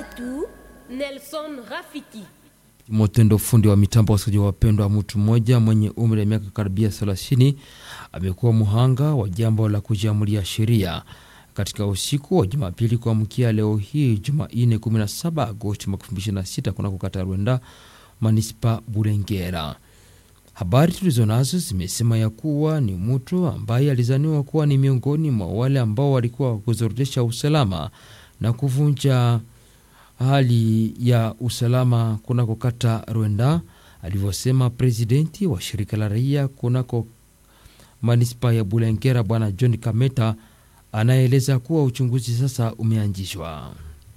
wetu Nelson Rafiki. Motendo fundi wa mitambo wasikilizaji wapendwa, mtu mmoja mwenye umri wa miaka karibia 30 amekuwa muhanga wa jambo la kujiamulia sheria katika usiku wa Jumapili kuamkia leo hii Jumanne 17 Agosti 2026 kunako kata Rwenda manispa Burengera. Habari tulizo nazo zimesema ya kuwa ni mtu ambaye alizaniwa kuwa ni miongoni mwa wale ambao walikuwa kuzorotesha usalama na kuvunja hali ya usalama kunako kata Rwenda, alivyosema presidenti wa shirika la raia kunako manispa ya Bulengera, bwana John Kameta, anaeleza kuwa uchunguzi sasa umeanzishwa.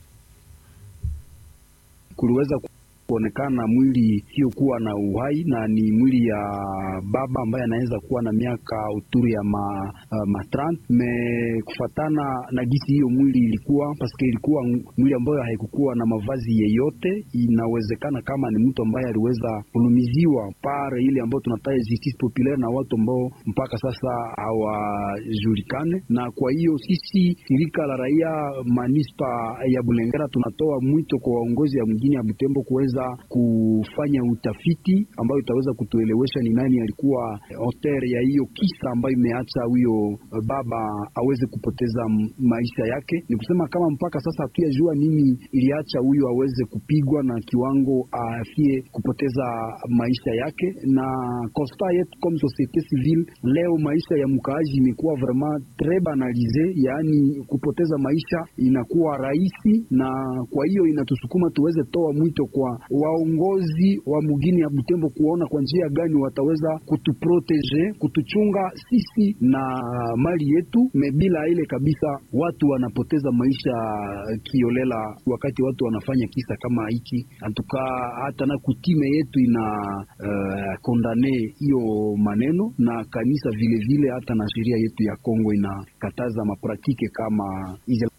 Kuliweza kuonekana mwili hiyokuwa na uhai na ni mwili ya baba ambaye anaweza kuwa na miaka uturi ya ma, uh, matrant me kufatana na gisi hiyo mwili ilikuwa paske ilikuwa mwili ambayo haikukuwa na mavazi yeyote. Inawezekana kama ni mtu ambaye aliweza kulumiziwa pare ile ambayo tunataja justice populaire na watu ambao mpaka sasa hawajulikane. Na kwa hiyo sisi shirika la raia manispa ya Bulengera tunatoa mwito kwa waongozi ya mjini ya Butembo kuweza kufanya utafiti ambayo itaweza kutuelewesha ni nani alikuwa auteur ya hiyo kisa ambayo imeacha huyo baba aweze kupoteza maisha yake. Ni kusema kama mpaka sasa hatuyajua nini iliacha huyo aweze kupigwa na kiwango afie kupoteza maisha yake. Na constat yetu comme societe civile leo, maisha ya mkaaji imekuwa vraiment tres banalise, yaani kupoteza maisha inakuwa rahisi, na kwa hiyo inatusukuma tuweze toa mwito kwa waongozi wa mugini ya Butembo kuona kwa njia gani wataweza kutuprotege kutuchunga sisi na mali yetu. Mebila ile kabisa, watu wanapoteza maisha kiolela wakati watu wanafanya kisa kama hiki. Antuka hata na kutime yetu ina uh, kondane hiyo maneno, na kanisa vilevile vile, hata na sheria yetu ya Kongo inakataza mapratike kama hizo.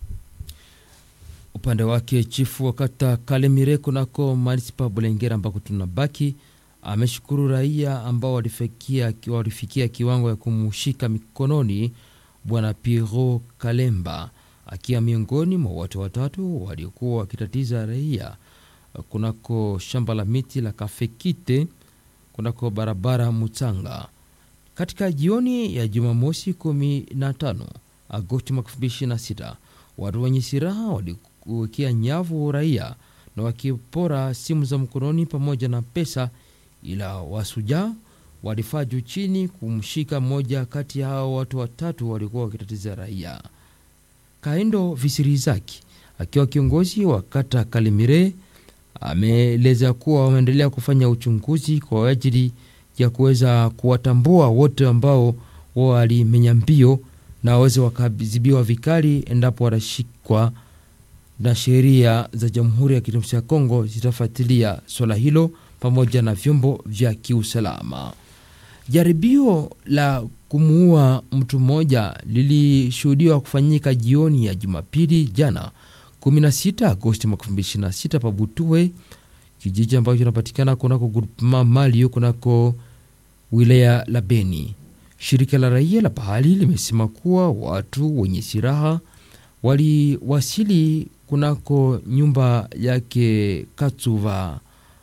Upande wake chifu wa kata Kalemire kunako manispa Bulengera ambako tunabaki ameshukuru raia ambao walifikia, walifikia kiwango ya kumushika mikononi bwana Piro Kalemba akiwa miongoni mwa watu watatu waliokuwa wakitatiza raia kunako shamba la miti la Kafekite kunako barabara Mutanga katika jioni ya Jumamosi 15 Agosti 2026 watu wenye silaha walikuwekea nyavu raia na wakipora simu za mkononi pamoja na pesa, ila wasuja walifaa juu chini kumshika mmoja kati ya hao watu watatu walikuwa wakitatiza raia. Kaendo Visirizaki akiwa kiongozi wa kata Kalimire ameeleza kuwa wameendelea kufanya uchunguzi kwa ajili ya kuweza kuwatambua wote ambao walimenya mbio na waweze wakaadhibiwa vikali endapo watashikwa, na sheria za Jamhuri ya Kidemokrasia ya Kongo zitafuatilia swala hilo pamoja na vyombo vya kiusalama. Jaribio la kumuua mtu mmoja lilishuhudiwa kufanyika jioni ya Jumapili jana 16 Agosti 2026 pa Butue, kijiji ambacho kinapatikana kunako groupement Malio kunako wilaya la Beni. Shirika la raia la pahali limesema kuwa watu wenye silaha waliwasili kunako nyumba yake Katsuva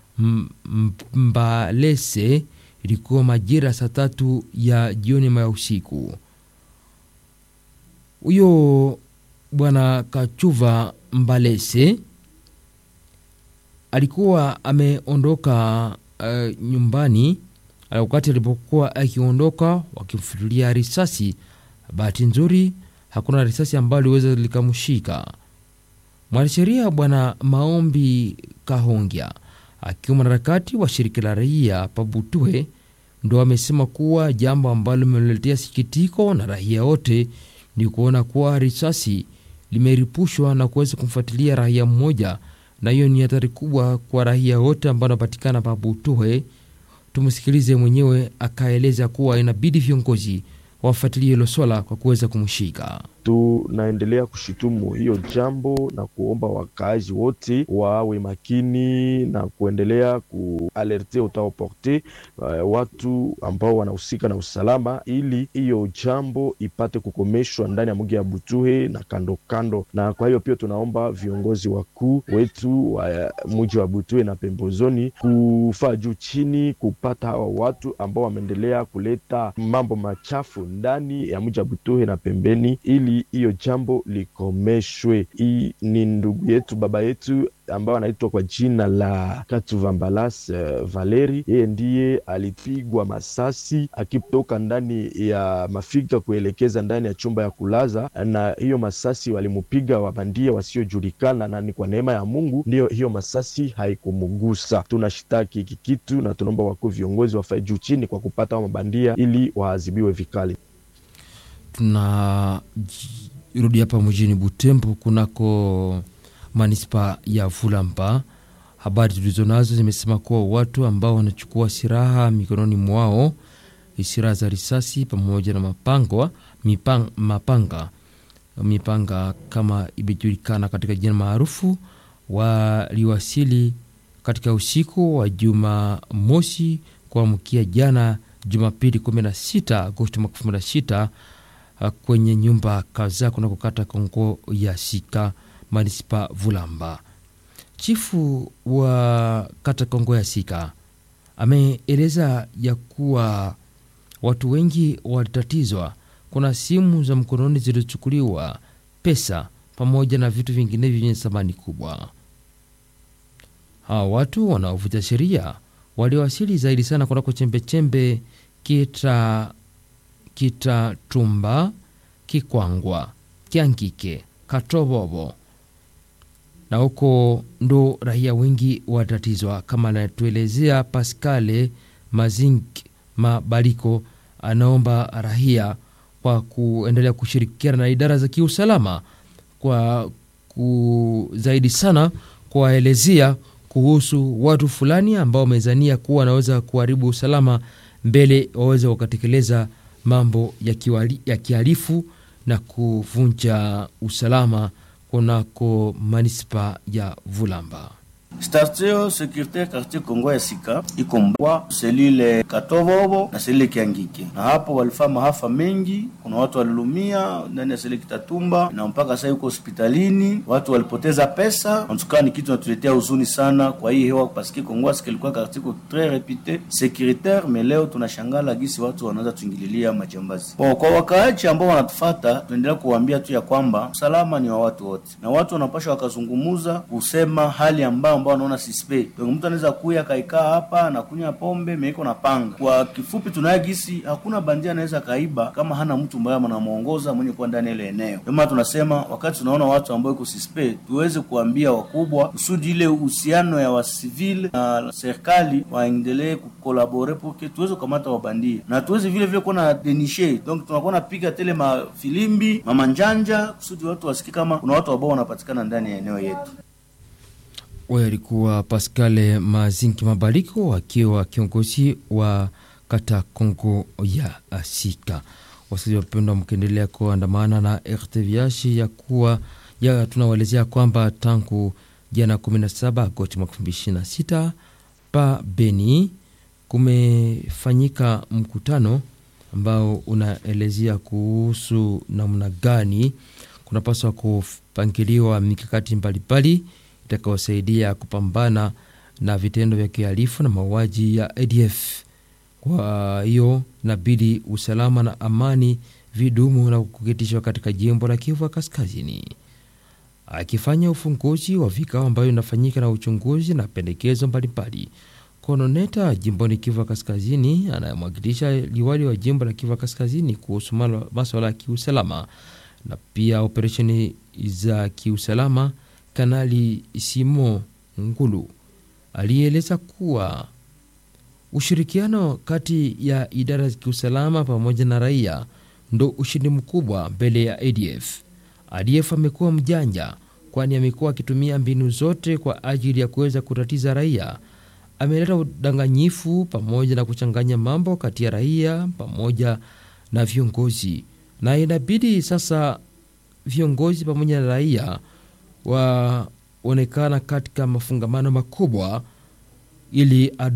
Mbalese, ilikuwa majira saa tatu ya jioni ma ya usiku. Huyo bwana Kachuva Mbalese alikuwa ameondoka uh, nyumbani wakati alipokuwa akiondoka wakimfutulia risasi. Bahati nzuri hakuna risasi ambayo liweza likamshika. Mwanasheria bwana Maombi Kahongya akiwa mwanaharakati wa shirika la raia Pabutue ndo amesema kuwa jambo ambalo limeletea sikitiko na raia wote ni kuona kuwa risasi limeripushwa na kuweza kumfuatilia raia mmoja, na hiyo ni hatari kubwa kwa raia wote ambao wanapatikana Pabutue. Tumsikilize mwenyewe akaeleza kuwa inabidi viongozi wafuatilie hilo swala kwa kuweza kumshika. tunaendelea kushitumu hiyo jambo na kuomba wakaaji wote wawe makini na kuendelea kualerte utaoporte uh, watu ambao wanahusika na usalama, ili hiyo jambo ipate kukomeshwa ndani ya mji ya Butuhe na kando kando. Na kwa hiyo pia tunaomba viongozi wakuu wetu wa mji wa Butuhe na pembezoni kufaa juu chini kupata hawa watu ambao wameendelea kuleta mambo machafu ndani ya mji wa Butuhe na pembeni, ili hiyo jambo likomeshwe. Hii ni ndugu yetu baba yetu ambayo anaitwa kwa jina la Katuvambalas uh, Valeri. Yeye ndiye alipigwa masasi akitoka ndani ya mafika kuelekeza ndani ya chumba ya kulaza, na hiyo masasi walimupiga wabandia wasiojulikana, na ni kwa neema ya Mungu ndiyo hiyo masasi haikumugusa. Tunashitaki hiki kitu na tunaomba wakuu viongozi wafae juu chini kwa kupata mabandia ili waadhibiwe vikali. Tunarudi hapa mjini Butembo kunako manispa ya Vulamba. Habari tulizo nazo zimesema kuwa watu ambao wanachukua silaha mikononi mwao, silaha za risasi pamoja na mapangwa, mipang, mapanga mipanga kama imejulikana katika jina maarufu, waliwasili katika usiku wa juma mosi kuamkia jana Jumapili 16 Agosti mwaka 2026 kwenye nyumba kadhaa kunakokata Kongo ya Sika manispa Vulamba. Chifu wa kata Kongo ya Sika ameeleza ya kuwa watu wengi walitatizwa. Kuna simu za mkononi zilizochukuliwa, pesa pamoja na vitu vinginevyo vyenye thamani kubwa. Hawa watu wanaovuja sheria waliwasili zaidi sana kunako chembechembe kita Kitatumba, Kikwangwa, Kiangike, Katobobo na huko ndo raia wengi watatizwa, kama anatuelezea Pascale Mazink Mabaliko. Anaomba raia kwa kuendelea kushirikiana na idara za kiusalama kwa ku zaidi sana kuwaelezea kuhusu watu fulani ambao wamezania kuwa wanaweza kuharibu usalama mbele waweze wakatekeleza mambo ya, kiwali, ya kihalifu na kuvunja usalama kunako manispa ya Vulamba. Statio securitaire quartier Kongo ya Sika iko mbwa selile Katobobo na selile Kiangike, na hapo walifaa maafa mengi. Kuna watu walilumia ndani ya selile Kitatumba na mpaka sasa yuko hospitalini, watu walipoteza pesa. Antukaa ni kitu natuletea huzuni sana kwa hii hewa, paske Kongo ya Sika ilikuwa quartier ko tres repute securitaire, mais leo tunashangala gisi watu wanaweza tuingililia majambazi. Bon, kwa wakaaji ambao wanatufata, tuendelea kuwaambia tu ya kwamba usalama ni wa watu wote, na watu wanapasha wakazungumuza kusema hali ambao ambao wanaona sispe. Ndio mtu anaweza kuya kaikaa hapa na kunywa pombe meiko na panga. Kwa kifupi, tunaye gisi hakuna bandia anaweza kaiba kama hana mtu ambaye anamuongoza mwenye kuwa ndani ile eneo. Ndio maana tunasema wakati tunaona watu ambao iko sispe, tuweze kuambia wakubwa kusudi ile uhusiano ya wasivile na serikali waendelee kukolabore porque tuweze kukamata wabandia na tuweze vile vile kuwa na denishe. Donc tunakuwa napiga tele mafilimbi mamanjanja kusudi watu wasikie kama kuna watu ambao wanapatikana ndani ya eneo yetu. Huyo alikuwa Pascal Mazinki Mabaliko akiwa kiongozi wa kata Kongo ya Sika. Wasikilizaji wapendwa, mkiendelea kuandamana na RTVH ya kuwa ya tunawaelezea kwamba tangu jana 17 Agosti mwaka 2026 pa Beni kumefanyika mkutano ambao unaelezea kuhusu namna gani kunapaswa kupangiliwa mikakati mbalimbali itakayosaidia kupambana na vitendo vya kihalifu na mauaji ya ADF. Kwa hiyo inabidi usalama na amani vidumu na kuketishwa katika jimbo la Kivu Kaskazini. Akifanya ufunguzi wa vikao ambayo inafanyika na uchunguzi na pendekezo mbalimbali, kononeta jimboni Kivu Kaskazini anayemwakilisha liwali wa jimbo la Kivu Kaskazini kuhusu maswala ya kiusalama na pia operesheni za kiusalama Kanali Simo Ngulu alieleza kuwa ushirikiano kati ya idara za kiusalama pamoja na raia ndo ushindi mkubwa mbele ya ADF. ADF amekuwa mjanja, kwani amekuwa akitumia mbinu zote kwa ajili ya kuweza kutatiza raia. Ameleta udanganyifu pamoja na kuchanganya mambo kati ya raia pamoja na viongozi, na inabidi sasa viongozi pamoja na raia waonekana katika mafungamano makubwa ili